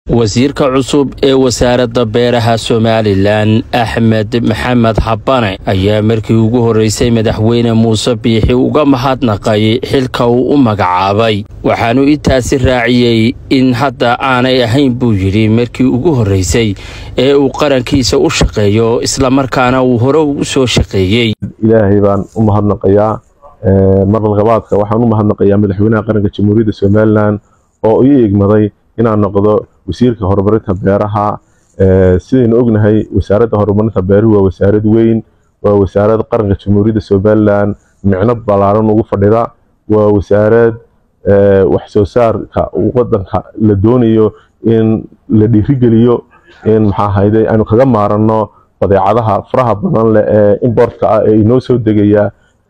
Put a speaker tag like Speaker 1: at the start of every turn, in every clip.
Speaker 1: wasiirka cusub ee wasaaradda beeraha somalilan axmed maxamed habane ayaa markii ugu horreysay madaxweyne muuse biixi uga mahadnaqay xilka uu u magacaabay waxaanu intaasi raaciyey in hadda aanay ahayn buu yidhi markii ugu horreysay ee uu qarankiisa u shaqeeyo islamarkaana uu hore ugu soo shaqeeyey
Speaker 2: ilaahay baan u mahadnaqayaa marlaqabaadka waxaan u mahadnaqayaa madaxweynaha qaranka jamhuuriyadda somalilan oo ii egmaday inaan noqdo wasiirka horumarinta beeraha sidaynu ognahay wasaaradda horumarinta beeruhu waa wasaarad weyn waa wasaarad qaranka jamhuuriyadda somalilan micno ballaaran ugu fadhida waa wasaarad wax soo saarka wadanka la doonayo in la dhiirigeliyo in maxaa hayde aynu kaga maaranno badeecadaha faraha badan leh ee importka ah ee inoo soo degaya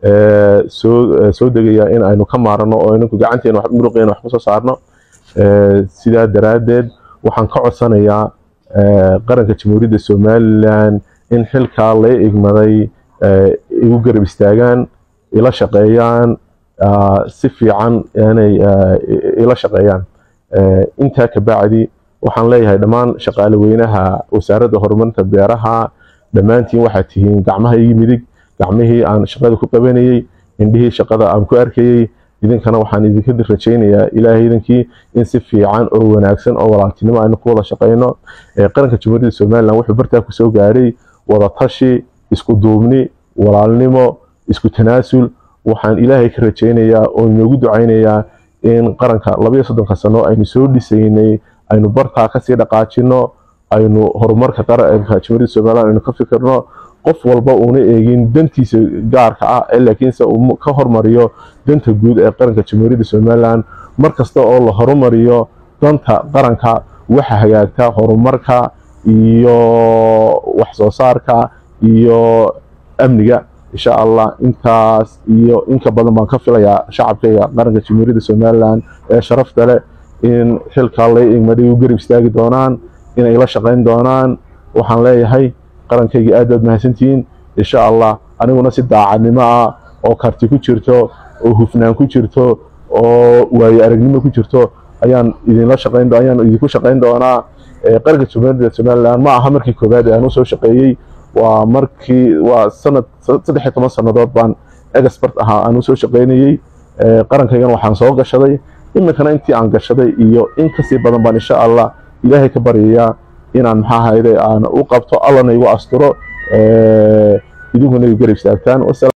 Speaker 2: soo degaya in aynu ka maaranno oo inanku gacanteena muruqeena wax kusoo saarno sidaa daraaddeed waxaan ka codsanayaa qaranka jamhuuriyadda somalilan in xilkaa lay igmaday igu garab istaagaan ila shaqeeyaan si fiican inay ila shaqeeyaan intaa kabacdi waxaan leeyahay dhammaan shaqaale weynaha wasaaradda horumarinta beeraha dhammaantiin waxaad tihiin gacmaha ii midig gacmihii aan shaqada ku qabanayey indhihii shaqada aan ku arkayey idinkana waxaan idinka rajaynayaa ilaahay idinkii in si fiican oo wanaagsan oo walaaltinimo aynu ku wada shaqayno qaranka jamhuuriyadda somalilan wuxuu bartaa kusoo gaadhay wadatashi isku duubni walaalnimo isku tanaasul waxaan ilaahay ka rajaynayaa oo inoogu ducaynayaa in qaranka labayo soddonka sano aynu soo dhisaynay aynu bartaa kasii dhaqaajino aynu horumarka qaranka jamhuuriyadda somalilan aynu ka fikirno qof walba uuna eegin dantiisa gaarka ah ee laakiinse uu ka hormariyo danta guud ee qaranka jamhuuriyadda somalilan mar kasta oo la horumariyo danta qaranka waxa hagaagta horumarka iyo wax soo saarka iyo amniga insha allah intaas iyo inka badan baan ka filayaa shacabkayga qaranka jamhuuriyadda somalilan ee sharafta leh in xilkaa lay igmadhay u garab istaagi doonaan inay la shaqayn doonaan waxaan leeyahay qarankayga aad baad mahadsantihiin insha allah aniguna si daacadnimo ah oo karti ku jirto oo hufnaan ku jirto oo waayo aragnimo ku jirto ayaan idinla shaqayn ayaan idinku shaqayn doonaa qaranka jamhuuriyadda somalilan ma aha markii koowaad ee aan usoo shaqeeyey waa markii waa sanad saddex iyo toban sannadood baan expert ahaa aan usoo shaqaynayey qarankaygana waxaan soo gashaday iminkana intii aan gashaday iyo in kasii badan baan insha allah ilaahay ka baryayaa inaan maxaa hayde aan u qabto allana igu asturo idinkuna igu garab istaagtaan